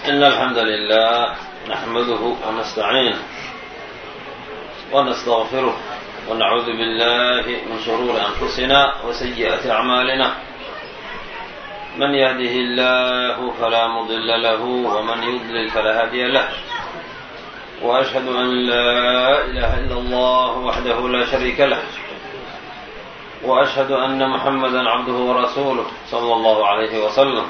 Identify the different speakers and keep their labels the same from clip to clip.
Speaker 1: إن الحمد لله نحمده ونستعينه ونستغفره ونعوذ بالله من شرور أنفسنا وسيئات أعمالنا من يهده الله فلا مضل له ومن يضلل فلا هادي له وأشهد أن لا إله إلا الله وحده لا شريك له وأشهد أن محمدا عبده ورسوله صلى الله عليه وسلم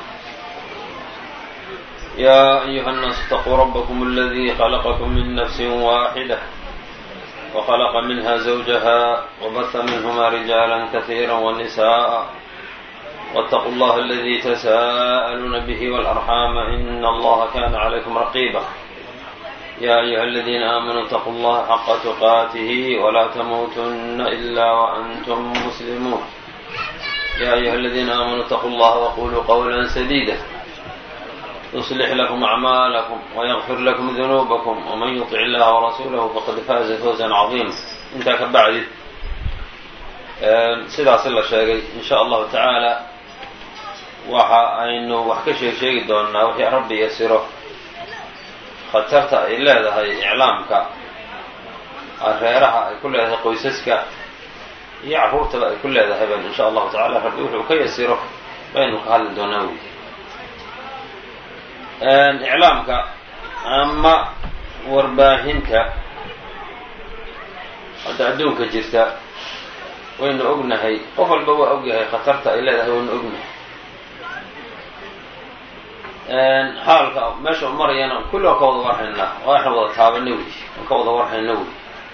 Speaker 1: يا أيها الناس اتقوا ربكم الذي خلقكم من نفس واحدة وخلق منها زوجها وبث منهما رجالا كثيرا ونساء واتقوا الله الذي تساءلون به والأرحام إن الله كان عليكم رقيبا يا أيها الذين آمنوا اتقوا الله حق تقاته ولا تموتن إلا وأنتم مسلمون يا أيها الذين آمنوا اتقوا الله وقولوا قولا سديدا يصلح لكم أعمالكم ويغفر لكم ذنوبكم ومن يطع الله ورسوله فقد فاز فوزا عظيما intaa ka bacdi sidaasi la sheegay in sha allahu tacaala waxa aynu wax ka sheeg sheegi doonaa wixii rabbi yasiro khatarta ay leedahay iclaamka reeraha ay ku leedahay qoysaska iyo carruurtaba ay ku leedahay ban in sha allahu tacala rabbi wuxuu ka yasiro baynu ka hadli doonaa wey iclaamka ama warbaahinta hadda adduunka jirta waynu ognahay qof walba waa ogyahay khatarta ay leedahay waynu ognahay xaalka meesha u marayana kulli waan ka wada warhaynaa waxaan wada taabana wey waan ka wada warhayna wey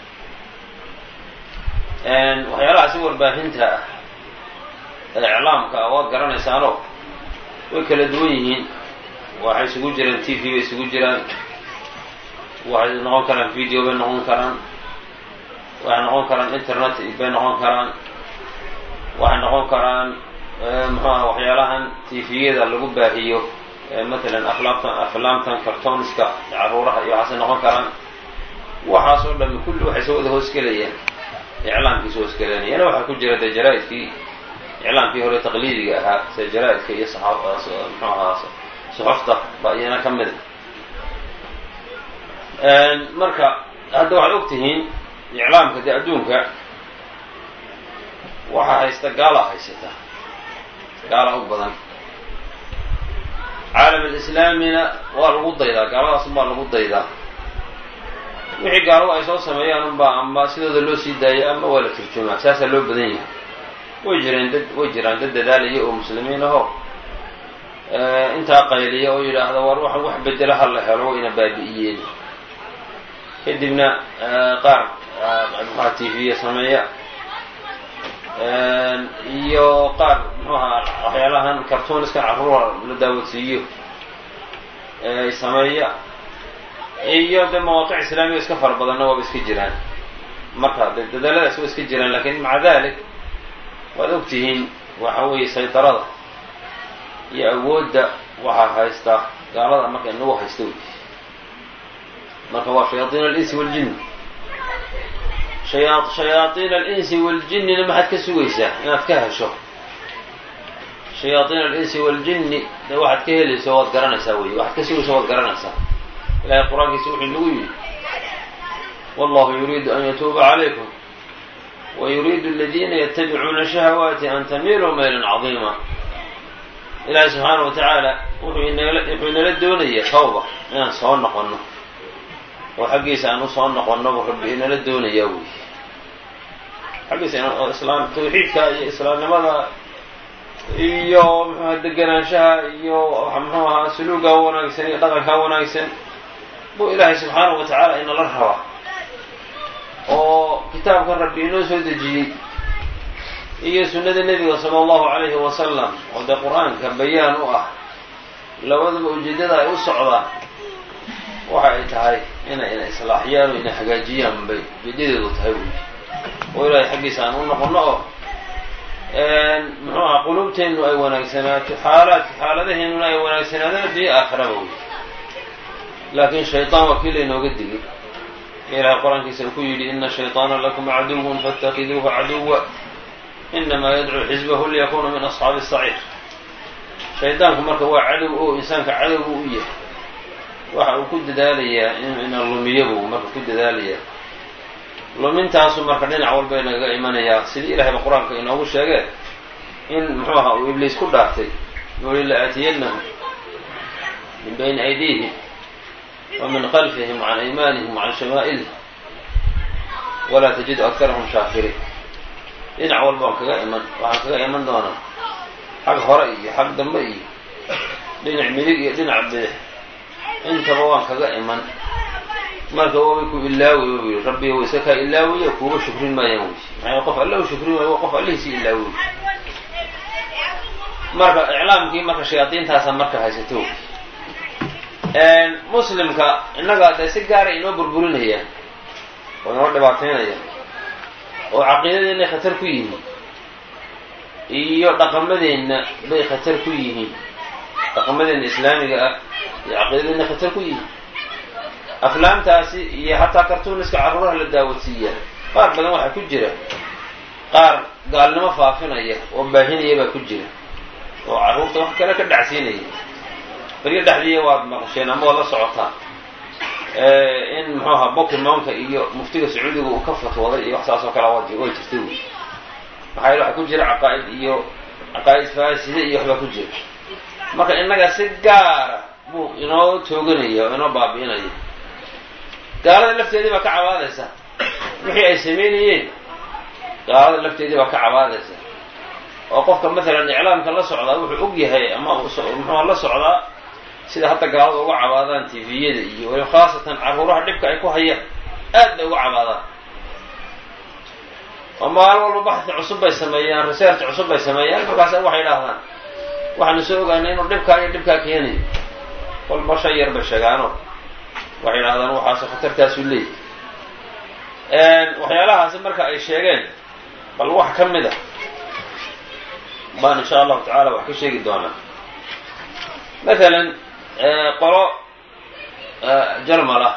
Speaker 1: waxyaalahaasi warbaahinta ah ee iclaamka ah waad garanaysaano way kala duwan yihiin waxay isugu jiraan t v bay isugu jiraan waxay noqon karaan video bay noqon karaan waxay noqon karaan internet bay noqon karaan waxay noqon karaan muxuaha waxyaalahan tviyada lagu baahiyo matalan aflaamtan aflaamtan cartooniska caruuraha iyo waxaasay noqon karaan waxaas oo dhami kulli waxay soo wada hoosgelayaan iclaamkii soo hoosgelayaan yana waxaa ku jira dee jaraa-idkii iclaamkii hore taqliidiga ahaa sida jaraa-idka iyo muxuu ahaa suxufta baa iyana ka mida marka hadda waxaad og tihiin iclaamka dee adduunka waxaa haysta gaalaa haysata gaala u badan caalam alislaamina waa lagu daydaa gaaladaas unbaa lagu daydaa wixii gaaladu ay soo sameeyaan unbaa ama sidooda loo sii daaya ama waa la turjumaa saasaa loo badan yahay way jireen dad way jiraan dad dadaalaya oo muslimiin ahoo intaa qayliya oo yidhaahda war wax wax bedela ha la helo wayna baabi'iyeen kadibna qaar muxuha t v-ya sameeya iyo qaar muxuaha waxyaalahan cartooniska carruura la daawadsiiyo sameeya iyo de mawaaqic islaamiya iska fara badanna waaba iska jiraan marka de dadaaladaas waa iska jiraan lakin maca dalik waad og tihiin waxa weeye saydarada iyo awoodda waxaa haysta gaalada marka inagu haysta wey marka waa shayaaiin alinsi waljin haya shayaaiin alinsi waljinina maxaad ka sugaysaa inaad ka hesho shayaaiin alinsi waljini de waxaad ka helayso waad garanaysaa wey waxaad ka sugayso waad garanaysaa ilahay qur-aankiisa wuxuu nagu yidhi wallahu yuriidu an yatuuba calaykum wa yuriidu aladiina yatabicuuna shahawaati an tamiluu maylan cadiima ilaahay subxaana wa tacaala wuxuu inala wuxuu inala doonayaa tawba inaan soo noqonno oo xaggiisa aan usoo noqonno buu rabbi inala doonayaa wey xaggiisa in islaam tawxiidka iyo islaamnimada iyo muxuaha deganaanshaha iyo muxuu ahaa suluuga wanaagsan iyo dhaqanka wanaagsan buu ilaahay subxaanahu wa tacaala inala rabaa oo kitaabkan rabbi inoo soo dejiyey iyo sunnada nebiga sala allahu calayhi wasalam oo dee qur-aanka bayaan u ah labadaba ujeeddada ay u socdaan waxa ay tahay inay ina islaaxiyaan oo ina hagaajiyaan bay ujeedadeedu tahay wey oo ilaahay xaggiisa aan u noqono oo muxuu aha qulubteennu ay wanaagsanaato xaalaadka xaaladaheennuna ay wanaagsanaadaan addunya aakhiraba wey laakiin shaytaan waa kii laynooga digay ilahay qur-aankiisa uu ku yidhi ina shayطaana lakum caduwun faاtakiduuhu caduwa inamaa yadcuu xisbahu liyakuna min asxaabi الsaciir shaydaanku marka waa cadow oo insaanka cadow u yahay waxa uu ku dadaalayaa ina lumiyabu marka ku dadaalayaa lumintaasu marka dhinac walba nagaga imanayaa sidii ilahayba qur-aanka inoogu sheegee in muxuu ahaa uu ibliis ku dhaartay yuli la aatiyannahum min bayni aydiihim wa min khalfihim wa can aymaanihim wa can shamaa'ilihim walaa tajidu akarahum shaakiriin dhinac walba waan kaga iman waxaan kaga iman doonaa xag hore iyo xag dambe iyo dhinac midig iyo dhinac bidix intaba waan kaga iman marka way ku ilaawi u yidhi rabbi wayse kaa ilaawiya kuuba shukrin maayaan wey maxay qof alle u shukrin waayo qof allihiisii ilaawiy marka iclaamkii marka shayaadiintaasa marka haysato muslimka innaga dee si gaara inoo burburinayaan oo inoo dhibaateynayaan oo caqiidadeenay khatar ku yihiin iyo dhaqamadeenna bay khatar ku yihiin dhaqamadeenna islaamiga ah iyo caqiidadeenna khatar ku yihiin aflaamtaasi iyo xataa kartuuniska carruuraha la daawadsiiyaa qaar badan waxaa ku jira qaar gaalnimo faafinaya oo baahinaya baa ku jira oo carruurta wax kale ka dhacsiinaya baryo dhexdiiya waad maqasheen ama waad la socotaa in muxuu ahaa bokimonka iyo muftiga sacuudiga uu ka fatwooday iyo wax saas oo kale way jirtay wey maxaa yele waxaa ku jira caqaa'id iyo caqaa'id faaside iyo waxbaa ku jira marka innaga si gaara buu inoo tooganaya oo inoo baabi'inaya gaalada lafteedii baa ka cabaadaysa wixii ay samaynayeen gaalada lafteedii baa ka cabaadaysa oo qofka maalan iclaamka la socdaa wuxuu og yahay ama muxuua la socdaa sida hadda gaalada uga cabaadaan tviyada iyo weli khaasatan carruuraha dhibka ay ku hayaan aad bay uga cabaadaan oo maalin walba baxthi cusub bay sameeyaan research cusub bay sameeyaan markaasa waxay idhaahdaan waxaanu soo ogaanay inuu dhibkaa iyo dhibkaa keenayo kolba shan yar bay sheegaano waxay idhahdaan waxaase khatartaasuu leeyahy waxyaalahaasi marka ay sheegeen bal wax ka mid a baan insha allahu tacala wax ka sheegi doonaa mathalan qolo jarmal ah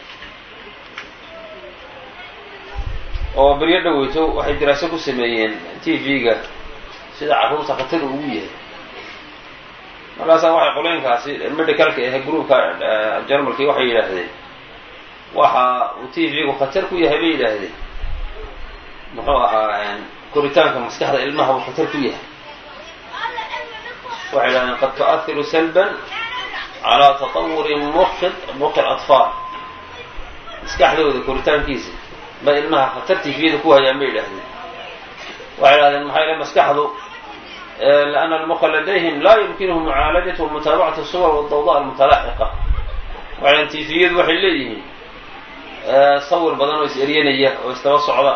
Speaker 1: oo beryo dhaweyto waxay diraaso ku sameeyeen t v-ga sida carruurta khatar ugu yahay markaasaa waxay qolooyinkaasi medicalka ahe groupka jarmalkii waxay yidhaahdeen waxa uu t v-gu khatar ku yahay bay yidhaahdeen muxuu ahaa koritaanka maskaxda ilmaha uu khatar ku yahay waxay yidhahdeen qad tu'ahiru salban calaa tatawuri muqi muqi atfaal maskaxdooda koritaankiisa ba ilmaha khatar t v-da ku hayaan bay yidhahdeen waxay yidhahdeen maxaa yale maskaxdu لأن المخ لديهم لا يمكنه معاaلaجة ومتaaبعaة الصور والضوضاء المتلاحقة waxan tviyadu waxay leeyihiin sawir badan oo is eryanaya oo istaba socda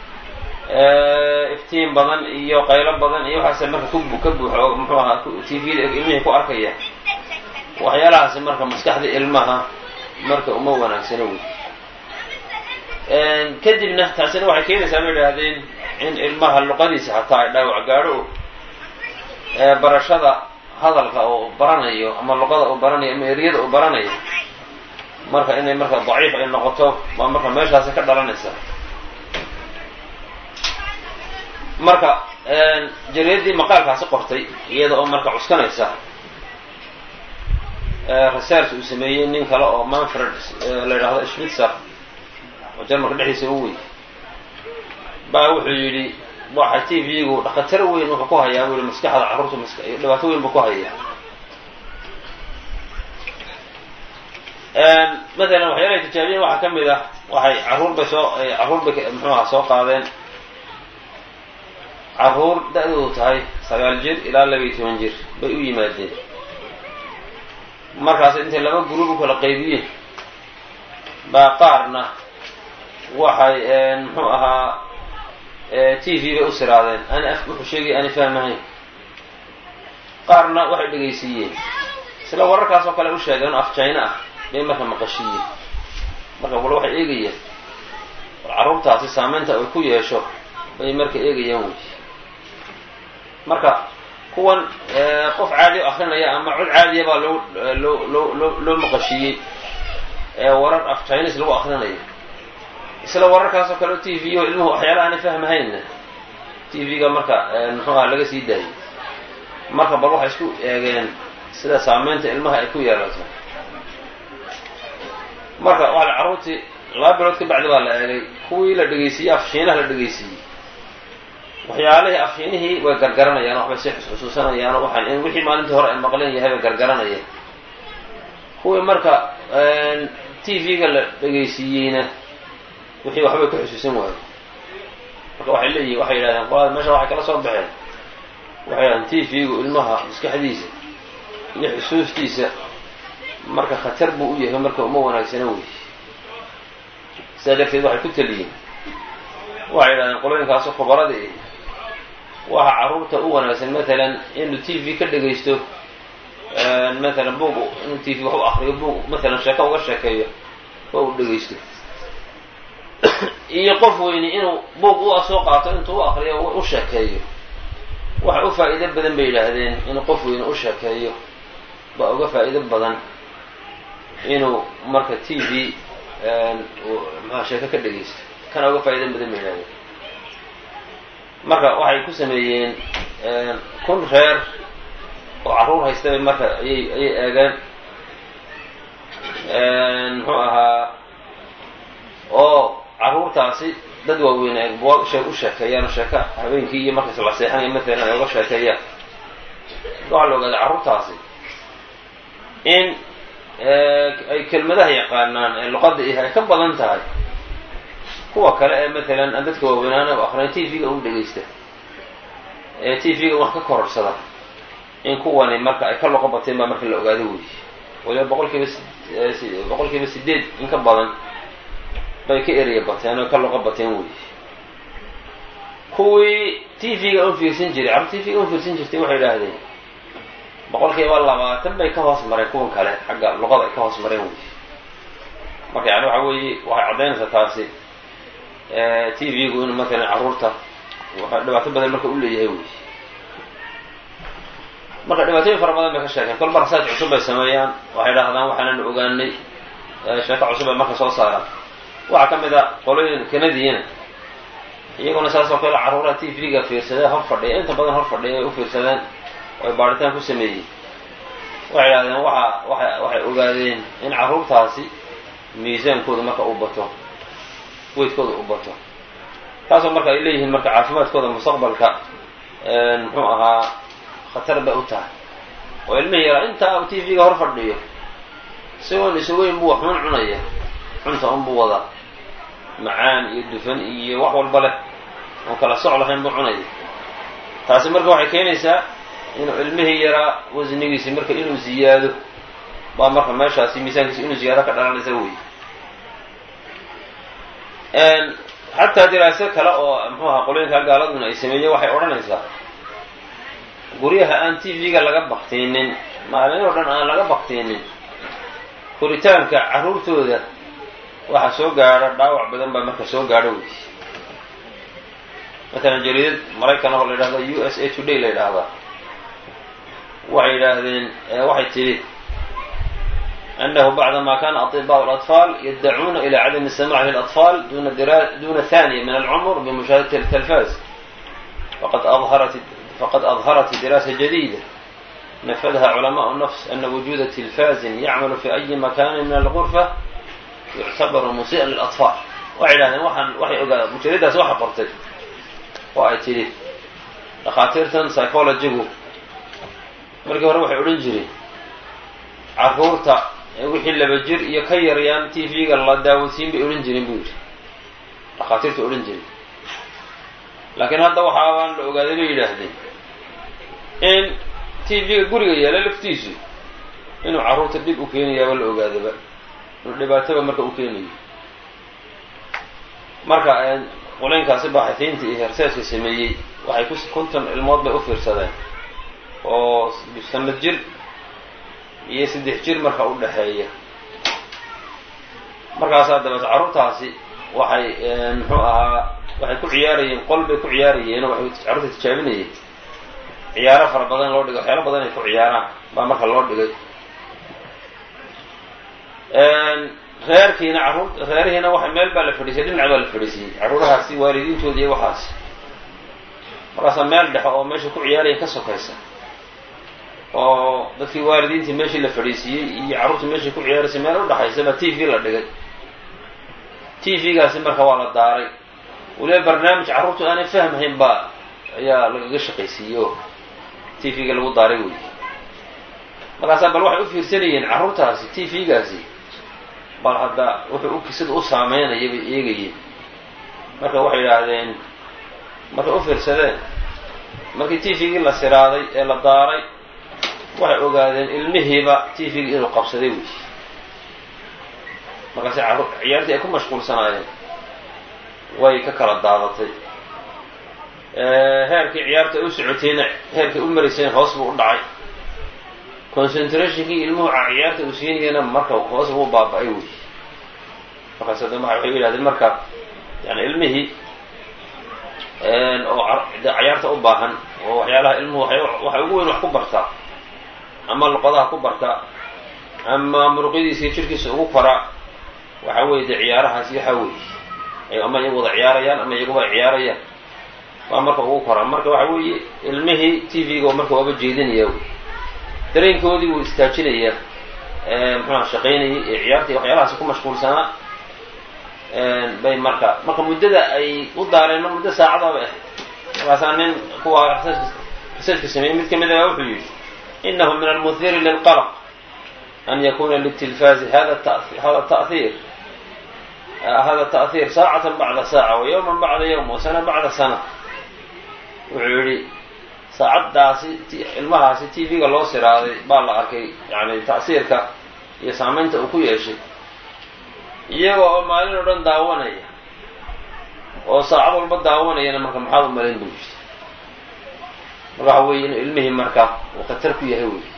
Speaker 1: iftiin badan iyo qaylo badan iyo waxaase marka ku ka buuxo oo mxuu ahaa tviyada ilmihii ku arkaya waxyaalahaasi marka maskaxda ilmaha marka uma wanaagsano wey kadibna taasina waxay keenaysaa ma idhaahdeen in ilmaha luqadiisa hataa ay dhaawac gaadho barashada hadalka oo baranayo ama luqada uu baranayo ama eryada uu baranayo marka inay marka daciif ay noqoto waa marka meeshaasi ka dhalanaysa marka jariyadii maqaalkaasi qortay iyada oo marka cuskanaysa research uu sameeyey nin kale oo manfred la yidhaahdo schmitzer oo jarmalka dhexdiisa u wey baa wuxuu yidhi waxa t v-gu khatar weyn wuxuu ku hayaa buu yihi maskaxda carruurta mas dhibaato weyn buu ku hayaa mathalan waxyaalahay tijaabiyeen waxaa ka mid ah waxay carruur bay soo carruur bay muxuu aha soo qaadeen carruur da-doodu tahay sagaal jir ilaa labiiyo toban jir bay u yimaadeen markaas intay laba gruub u kala qaybiyeen baa qaarna waxay muxuu ahaa t v bay u siraadeen ani af wuxuu sheegaya ani fahmahayn qaarna waxay dhegaysiiyeen isla wararkaas oo kale u sheegeen oo af jayna ah bay marka maqashiiyeen marka wal waxay eegayaan war carruurtaasi saameynta ay ku yeesho bay marka eegayaan wey marka kuwan qof caadi o akrinaya ama cod caadiya baa loo loo loo loo loo maqashiiyey warar af jaynis lagu akrinayo isla wararkaas oo kale o t v o ilmuhu waxyaala aanay fahmahaynna t v-ga marka muxuu aha laga sii daayay marka bal waxay isku eegeen sida saameynta ilmaha ay ku yeelato marka waa carruurtii laba bilood ka bacdi baa la eegay kuwii la dhegaysiiyey afshiinaha la dhegaysiiyey waxyaalihii afshiinihii way gargaranayaan waxbay si xusxusuusanayaan waxaan wixii maalintii hore ay maqleen yahay bay gargaranayaan kuwii marka t v-ga la dhegaysiiyeyna wixii waxbay ku xusuusan waayo marka waxay leeyihin waxay yidhahdeen qolada meesha waxay kala soo baxeen waxay yidhahdeen t v-gu ilmaha maskaxdiisa iyo xusuustiisa marka khatar buu u yahay marka uma wanaagsana wey sidaa darteed waxay ku teliyeen waxay yidhahdeen qolooyinkaasu khubaradii waxa carruurta u wanaagsan matalan inuu t v ka dhegaysto matalan buug inuu t v wax u akriyo buug matalan sheeko uga sheekeeyo oo uu dhegaysto iyo qof weyni inuu buug u soo qaato intuu u akriyo u sheekeeyo waxa u faa'iido badan bay yidhaahdeen inuu qof weyni u sheekeeyo baa uga faa'iido badan inuu marka t v maxaa sheeko ka dhegaysto kana uga faa'iido badan bay yidhahdeen marka waxay ku sameeyeen kun reer oo carruur haystabay marka ayay ayay eegeen muxuu ahaa oo carruurtaasi dad waaweyn ay u sheekeeyaan sheeka habeenkii iyo markaas la seexanaya matalan ay uga sheekeeyaan waxaa la ogaaday carruurtaasi in ay kelmadaha yaqaanaan ee luqadda ihi ay ka badan tahay kuwa kale ee matalan aan dadka waaweynaana u aqriyan t v-ga u dhegaysta ee t v-ga wax ka kororsada in kuwani marka ay ka loqo bateen baa marka la ogaado wey waliba boqol kiiba boqol kiiba sideed in ka badan bay ka eraya bateen oo ka loqo bateen wey kuwii t v-ga u fiirsan jiray carruur t v-ga u fiirsan jirtay waxay idhaahdeen boqol kiiba labaatan bay ka hoos mareen kuwan kale xagga luqada ay ka hoos mareen wey marka yani waxa weeye waxay caddaynaysaa taasi t v-gu inuu matalan carruurta dhibaato badan marka u leeyahay wey marka dhibaatooyin fara badan bay ka sheekeen kolba rasaaj cusub bay sameeyaan waxay dhahdaan waxaanan ogaanay sheeko cusub ay marka soo saaraan waxaa ka mid a qolooyin kanadiyana iyaguna saas oo kale carruuraha t v-ga fiirsadee hor fadhiya inta badan hor fadhiya ay u fiirsadeen oo ay baaritaan ku sameeyey waxay idhahdeen waxa waa waxay ogaadeen in carruurtaasi miisaankooda marka uu bato weydkooda uu bato taasoo marka ay leeyihiin marka caafimaadkooda mustaqbalka muxuu ahaa khatar bay u tahay oo ilmihi yaraa intaa t v-ga hor fadhiyo isagoon isaweyn buu waxun cunaya cunta unbuu wadaa macaan iyo dufan iyo wax walba leh oon kala soc lahayn buu cunaya taasi marka waxay keenaysaa inuu ilmihii yaraa wasnigiisi marka inuu ziyaado baa marka meeshaasi miisaankiisi inuu ziyaado ka dhalanaysa wey xataa diraaso kale oo muxuu ahaa qolooyinka gaaladuna ay sameeyeen waxay odhanaysaa guryaha aan t v-ga laga baktinin maalin oo dhan aan laga baktinin koritaanka carruurtooda waxa soo gaadha dhaawac badan baa marka soo gaadho wey matalan jariidad maraykan oo la yidhahda u s a today la yidhaahdaa waxay yidhaahdeen waxay tidhi أنه بعدما كان أطباء الأطفال يدعون إلى عدم السماع للأطفال دون, درا... دون ثانية من العمر بمشاهدة التلفاز فقد أظهرت فقد أظهرت دراسة جديدة نفذها علماء النفس أن وجود تلفاز يعمل في أي مكان من الغرفة يعتبر مسيئا للأطفال وعلى وحن وحي مجردة وحي قرتي وأي تري دكاترة سايكولوجيغو markii hore waxay odhan jireen carruurta wixii laba jir iyo ka yaryaan t v-ga la daawodsiin bay odhan jireen buu yidhi dhakhaatiirta odhan jireen laakiin hadda waxaabaan la ogaaday bay yidhaahdeen in t v-ga guriga yaala laftiisu inuu carruurta dhib u keenayaaba la ogaadaba inuu dhibaatoba marka u keenayo marka qolaynkaasi baaxifiinta iyo herseeska sameeyey waxay ku konton ilmood bay u fiirsadeen oo sanad jir iyo saddex jir marka u dhexeeya markaasaa dabeet carruurtaasi waxay muxuu ahaa waxay ku ciyaarayeen qol bay ku ciyaarayeen oo waxay carruurta tijaabinayeen ciyaaro fara badan loo dhigay waxyaalo badan ay ku ciyaaraan baa marka loo dhigay reerkiina carruur reerihiina waxa meel baa la fadhiisay dhinac baa la fadhiisiyey carruurahaasi waalidiintooda iyo waxaasi markaasaa meel dhexe oo meesha ku ciyaaraya ka sokaysa oo dadkii waalidiintii meeshii la fadhiisiiyey iyo carruurtii meeshii ku ciyaaraysay meel udhaxaysa baa t v la dhigay t v-gaasi marka waa la daaray weliba barnaamij carruurtu aanay fahmahayn baa ayaa lagaga shaqaysiiyey oo t v-ga lagu daaray wey markaasaa bal waxay u fiirsanayeen carruurtaasi t v-gaasi bal hadda wuxuu u sida u saameynaya bay eegayeen marka waxay yidhaahdeen markay u fiirsadeen markii t v-gii la siraaday ee la daaray waxay ogaadeen ilmihiiba t v-gii inuu qabsaday wey markaase ciyaartii ay ku mashquulsanaayeen way ka kala daadatay heerkii ciyaarta ay u socotayna heerkay u marayseen hoos buu u dhacay concentrationkii ilmuhu ciyaarta uu siinayana marka hoos buu baaba-ay wey markaas ada waxay yidhahdeen marka yani ilmihii oo ciyaarta u baahan oo waxyaalaha ilmuhu waxay ugu weyn wax ku bartaa ama luqadaha ku bartaa ama muruqyadiisa jirkiisa ugu koraa waxa weeye dee ciyaarahaasi waxaa weeye ama iyagu wada ciyaarayaan ama iyaguba ciyaarayaan waa marka ugu koraa marka waxa weeye ilmihii t v-ga marka waaba jeedinaya wey dareenkoodii wuu istaajinayaa muxuuha shaqaynayay ee ciyaartii waxyaalahaasi ku mashquulsanaa bay marka marka muddada ay u daareen ma muddo saacadaba ah markaasaa nin kuwa researchka sameeyey mid kamid a wuxuu yidhi inahu min almuhiri lilqalq an yakuna litilfaazi hada hada tahiir hada ta'hiir saacatan bacda saaca wa yowman bacda yowm wa sana bacda sana wuxuu yidhi saacaddaasi ilmahaasi t v-ga loo siraaday baa la arkay yani ta'siirka iyo saamaynta uu ku yeeshay iyaga oo maalin oo dhan daawanaya oo saacad walba daawanayana marka maxaad u malayn buu yidhi marka waxa weeye inuu ilmihii marka uu khatar ku yahay wey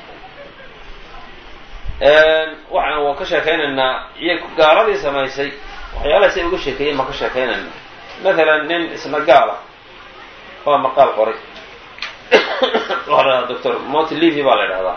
Speaker 1: waxaan waa ka sheekaynaynaa iyo gaaladii samaysay waxyaalaha say uga sheekeeyeen baan ka sheekaynayna mathalan nin isna gaala waa maqaal qoray waxaa la dhahdaa doctor moti levy baa la idhahdaa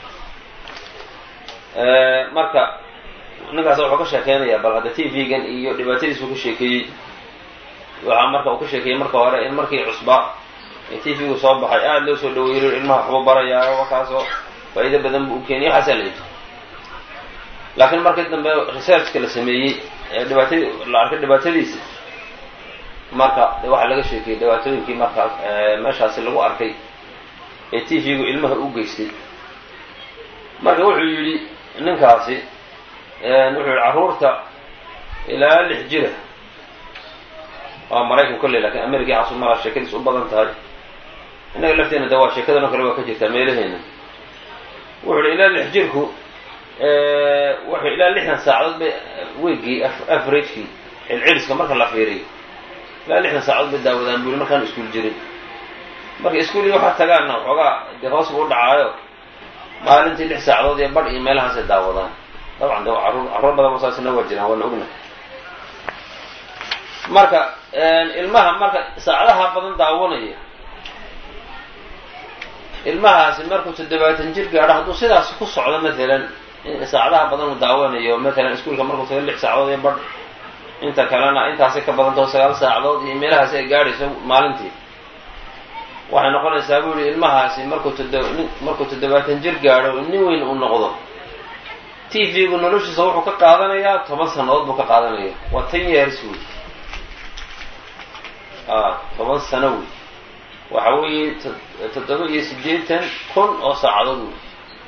Speaker 1: marka ninkaas wuxuu ka sheekeynayaa bal hadda t v-gan iyo dhibaatadiisuu ka sheekeeyey waxaa marka uu ka sheekeeyey marka hore in markii cusbaa ee t v-gu soo baxay aada loo soo dhaweeyo ilmaha waxbuu barayaa wakaasoo faa'iido badan buu u keeniyay waxaasaa la yidhi laakiin markii dambe researchka la sameeyey ee dhibaatadii la arkay dhibaatadiisa marka de waxaa laga sheekeyey dhibaatooyinkii markaas meeshaasi lagu arkay ee t v-gu ilmaha u geystay marka wuxuu yidhi ninkaasi wuxuu yihi carruurta ilaa lix jira waa maraykan kolley lakin america xasu malaa sheekadiis u badan tahay innaga lafteena de waa sheekadan oo kale waa ka jirtaa meelaheena wuxuu yihi ilaa lix jirku wuxuu ilaa lixdan saacadood bay weygii averagekii cilciliska marka la fiiriyo ilaa lixdan saacadood bay daawadaan buu yihi markaan iskuul jirin marka iskuulii waxaa tagaanna waxoogaa dee hoos buu u dhacaayo maalintii lix saacadood iyo badh iyo meelahaasay daawadaan dabcan de carruur carruur badanba saasina waa jiraan waana ogna marka ilmaha marka saacadaha badan daawanaya ilmahaasi markuu toddobaatan jir gaadho hadduu sidaas ku socdo matalan saacadaha badan uu daawanayo matalan iskuulka markuu taga lix saacadood iyo badh inta kalena intaasay ka badantao sagaal saacadood iyo meelahaasi ay gaadhayso maalintii waxay noqonaysaa buu yihi ilmahaasi markuu todo markuu toddobaatan jir gaadho nin weyn uu noqdo t v-gu noloshiisa wuxuu ka qaadanayaa toban sannadood buu ka qaadanaya waa ten years wey a toban sano wey waxa weeye toddoba iyo siddeetan kun oo saacadood wey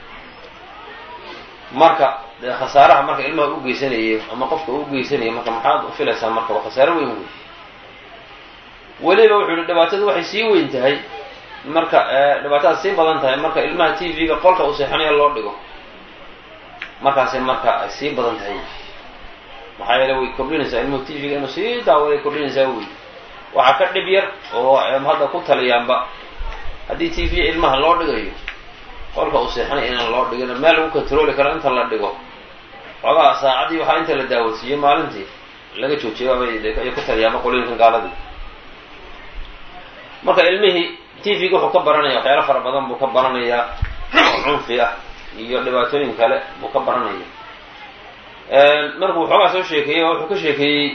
Speaker 1: marka dee khasaaraha marka ilmaha u geysanayay ama qofka u geysanaya marka maxaad u filaysaa marka waa khasaaro weyn wey weliba wuxuu yihi dhibaatadu waxay sii weyn tahay marka dhibaatadaas sii badan tahay marka ilmaha t v-ga qolka uu seexanaya loo dhigo markaasay marka ay sii badan tahay maxaa yeele way kordhinaysaa ilmuhu t v-ga inuu sii daawaday kordhinaysaa wey waxaa ka dhib yar oo hadda ku taliyaanba haddii t v ilmaha loo dhigayo qolka uu seexanaya inaan loo dhigin meel lagu controli karo inta la dhigo xoogaa saacaddii waxaa inta la daawasiiyey maalintii laga joojiyo ay ku taliyaanba qolooyinkan gaaladii marka ilmihii t v-ga wuxuu ka baranaya waxyaalo fara badan buu ka baranayaa oo cunfi ah iyo dhibaatooyin kale buu ka baranaya markuu waxoogaa soo sheekeeyey wuxuu ka sheekeeyey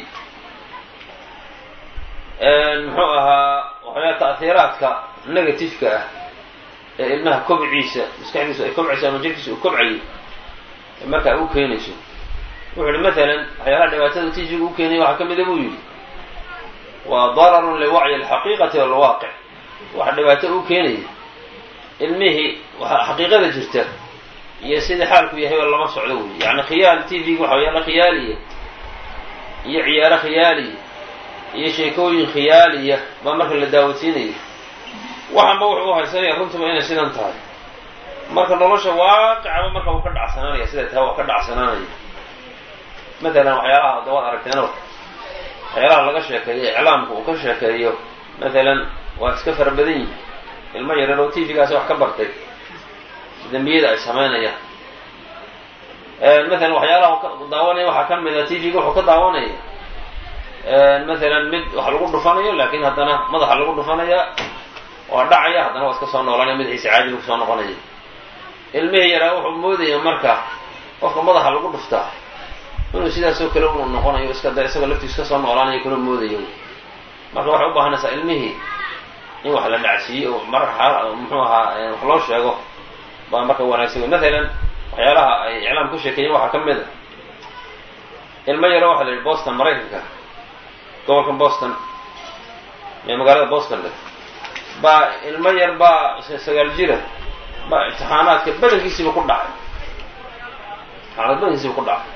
Speaker 1: muxuu ahaa waxyaala ta'hiiraadka negativeka ah ee ilmaha kobciisa maskaxdiisu ay kobcayso ama jirkiisa uu kobcayo markaa u keenayso wuxu uhi matalan waxyaalaha dhibaatada tijiga u keenaya waxaa ka mida buu yidhi waa dararun liwacyi alxaqiiqati walwaaqic waxa dhibaato u keenaya ilmihii xaqiiqada jirta iyo sidai xaalku yahayba lama socdo wey yani khiyaal t v-ga waxa waxyaala khiyaaliya iyo ciyaaro khiyaaliya iyo sheekooyin khiyaaliya baa marka la daawodsiinaya waxanba wuxuu u haysanaya runtuba inay sidan tahay marka nolosha waaqicaba marka uu ka dhacsanaanaya siday tahay waa ka dhacsanaanaya matalan waxyaalaha dawaad aragteeno waxyaalaha laga sheekeeyo iclaamka uu ka sheekeeyo matalan waa iska fara badan yihin ilmo yareer oo t v-gaasi wax ka bartay dembiyada ay samaynayaan matalan waxyaalaha daawanaya waxaa ka mid a t v-ga wuxuu ka daawanaya matalan mid wax lagu dhufanayo laakiin haddana madaxa lagu dhufanaya waa dhacaya haddana waa iska soo noolanaya madaxiisa caadiga kusoo noqonaya ilmihii yaraa wuxuu moodaya marka qofka madaxa lagu dhuftaa inuu sidaasoo kale uu noqonayo iska da isagoo laftiis ka soo noolaanayo kula moodayo marka waxay u baahanaysaa ilmihii in wax la dhacsiiyo oo mar muxuu ahaa wax loo sheego baa marka wanaagsan wey matalan waxyaalaha ay iclaam ku sheekeeyeen waxaa ka mid a ilmo yaro waxa la yidhi boston maraykanka gobolkan boston ee magaalada boston leh baa ilmo yar baa sagaal jira baa imtixaanaadka badankiisiiba ku dhacay imtixaanaad badankiisiiba ku dhacay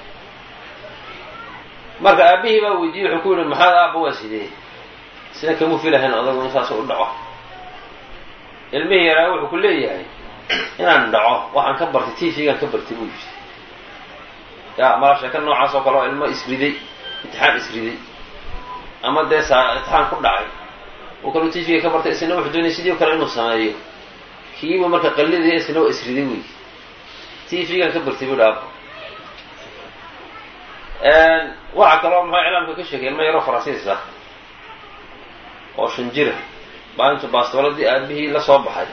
Speaker 1: marka aabihii baa weydiiyey wuxuu ku yidhi maxaad aaba waa sidee sida kamuu filahayn odagu in saas u dhaco ilmihii yaraa wuxuu ku leeyahay inaan dhaco waxaan ka bartay t v-gaan ka bartay buu yidhi ya mala sheeka noocaas oo kale oo ilmo isriday imtixaan isriday ama dee saa imtixaan ku dhacay uu kaluu t v-ga ka bartay isna wuxuu doonaya sidii o kale inuu sameeyo kiiba marka qallidaya isna waa isriday wey t v-gaan ka bartay buu dhaabo waxaa kaloo maxaa iclaamka ka sheegay ilmo yaroo faransiis ah oo shan jira baa intuu baastooladii aabihii la soo baxay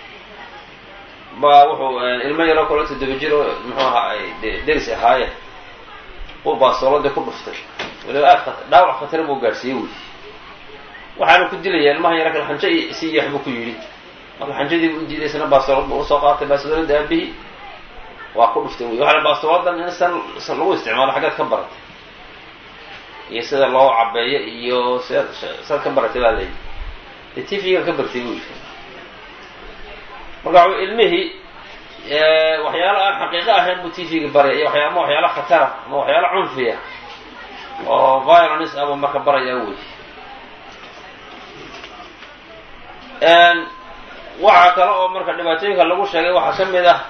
Speaker 1: baa wuxuu ilmo yaroo kaloo toddoba jir oo muxuu ahaa ay deris ahaayeen uu baastooladii ku dhuftay waliba aad dhaawac khatar buu gaadhsiiyey wey waxaana ku dilaya ilmaha yaro kale xanjo si yeex buu ku yidhi marka xanjadii bu u diiday isna baastoolad buu usoo qaatay baastooladii aabihii waa ku dhuftay wey waxaa baastooladan in san lagu isticmaalo xaggeed ka baratay iyo sida loo cabeeyo iyo sida sad ka baratay baa layidhi dee t v-gan ka bartay buu yidhi marka w ilmihii waxyaalo aan xaqiiqo ahayn buu t v-ga baraya iyo waxya ama waxyaalo khatara ama waxyaalo cunfiya oo violence abuu marka baraya wey waxaa kale oo marka dhibaatooyinka lagu sheegay waxaa ka mid ah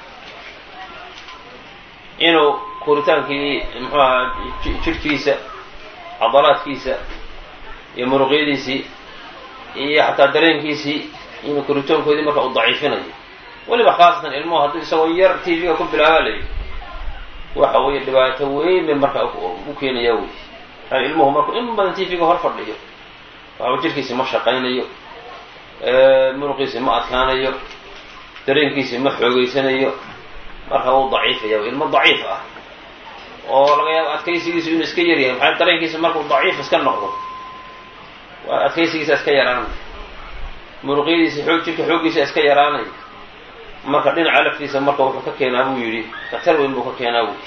Speaker 1: inuu koritaankii muxuu ahaa jirhkiisa cadalaadkiisa iyo muruqyadiisii iyo xataa dareenkiisii inuu koritoonkoodii marka uu daciifinayo weliba khaasatan ilmuhu haddii isagoo yar t v-ga ku bilaabaa la yidhi waxa weeye dhibaato weyn bay marka u keenayaa wey yani ilmuhu markuu in badan t v-ga hor fadhiyo waxaba jirkiisi ma shaqaynayo muruqiisi ma adkaanayo dareenkiisi ma xoogeysanayo marka wuu daciifaya ilmo daciif ah oo laga yaabo adkaysigiisu inuu iska yaryahay maxaa dareenkiisa markuu daciif iska noqdo waa adkaysigiisa iska yaraanaya muruqyadiisa xoog jirka xooggiisa iska yaraanaya marka dhinaca laftiisa marka wuxuu ka keenaa buu yidhi khatar weyn buu ka keenaa buy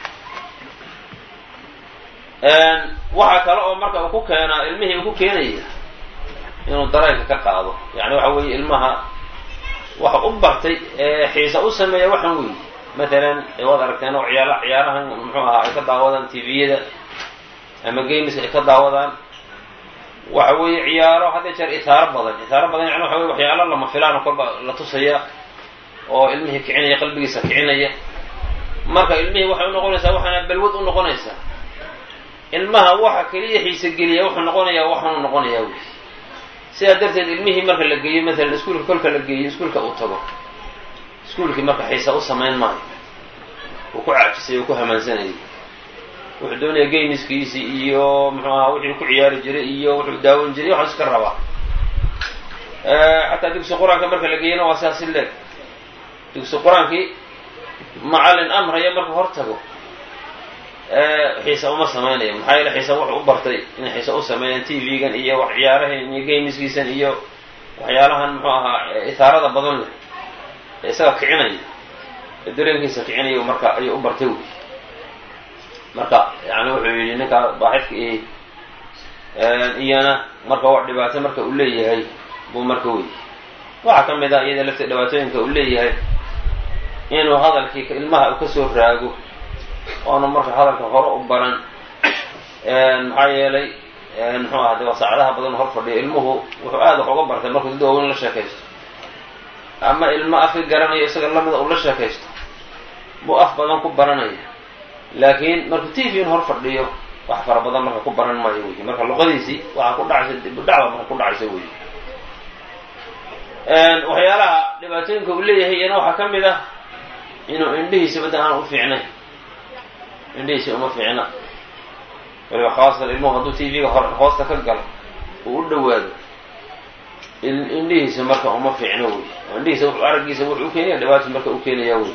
Speaker 1: waxaa kale oo marka uu ku keenaa ilmihii uu ku keenaya inuu dareenka ka qaado yani waxa weeye ilmaha waxa u bartay xiisa u sameeya waxan weeye matalan waad aragteen oo ciyaala ciyaarahan muxuu ahaa ay ka daawadaan t v-yada ama gameska ay ka daawadaan waxa weeye ciyaaro hadda jeer itaaro badan itaaro badan yani waxa weye waxyaalo lama filaano kolba la tusaya oo ilmihii kicinaya qalbigiisa kicinaya marka ilmihii waxay unoqonaysaa waxaana balwad u noqonaysaa ilmaha waxa keliya xiisa geliya wuxuu noqonayaa waxaanu noqonayaa wey sidaa darteed ilmihii marka la geeyo matalan iskuulka kolka la geeyo iskuulka uu tago iskuulkii marka xiisa u samayn maayo uu ku caajisay oo ku hamaansanayay wuxuu doonaya gamiskiisi iyo muxuu ahaa wixii ku ciyaari jiray iyo wuxuu daawan jiray waxaa iska rabaa xataa dugsi qur-aanka marka la geeyana waa sidaas si leeg dugsi qur-aankii macallin amraya marka hor tago xiisa uma samaynayo maxaa yeele xiisa wuxuu u bartay inay xiisa u sameeyaan t v-gan iyo wax ciyaarahan iyo gamiskiisan iyo waxyaalahan muxuu ahaa itaarada badan leh ee isaga kicinaya ee dareenkiisa kicinaya marka ayuu u bartay wey marka yani wuxuu yidhi ninkaa baaxifka i iyana marka wax dhibaato marka uu leeyahay buu marka wey waxaa ka mid ah iyada lafta dhibaatooyinka uu leeyahay inuu hadalkii ilmaha uu kasoo raago oona marka hadalka hore u baran maxaa yeelay muxuu aha de waa saacadaha badan hor fadhiyo ilmuhu wuxuu aada wax uga bartay markuu dad waaweyn la sheekaysto ama ilmo afka garanayo isaga lamida uu la sheekaysto buu af badan ku baranaya laakiin markuu t v-n hor fadhiyo wax fara badan marka ku baran maayo wey marka luqadiisii waxaa ku dhacaysa dibudhacba marka ku dhacaysa wey waxyaalaha dhibaatooyinka uu leeyahay iyana waxaa ka mid ah inuu indhihiisa badda aan u fiicnayn indhihiisa uma fiicna waliba khaasatan ilmuhu hadduu t v-ga hor hoosta ka galo uu u dhawaado indhihiisa marka uma fiicno wey indhihiisa wuxuu araggiisa wuxuu u keenaya dhibaato marka u keenaya wey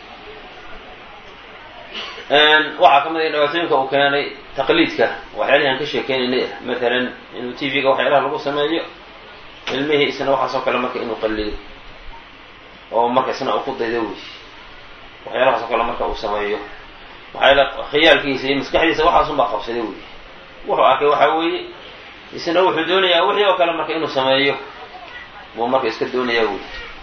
Speaker 1: waxaa ka mid a dhibaatooyinka uu keenay taqliidka waxyaalihi aan ka sheekeynaynay ah matalan inuu t v-ga waxyaalaha lagu sameeyo ilmihii isna waxaasoo kale marka inuu qallido oo marka isna uu ku daydo wey waxyaalahaasoo kale marka uu sameeyo maxaa yaele khiyaalkiisa iyo maskaxdiisa waxaasun baa qabsaday wey wuxuu arkay waxaa weeye isna wuxuu doonayaa wixii oo kale marka inuu sameeyo buu marka iska doonayaa wey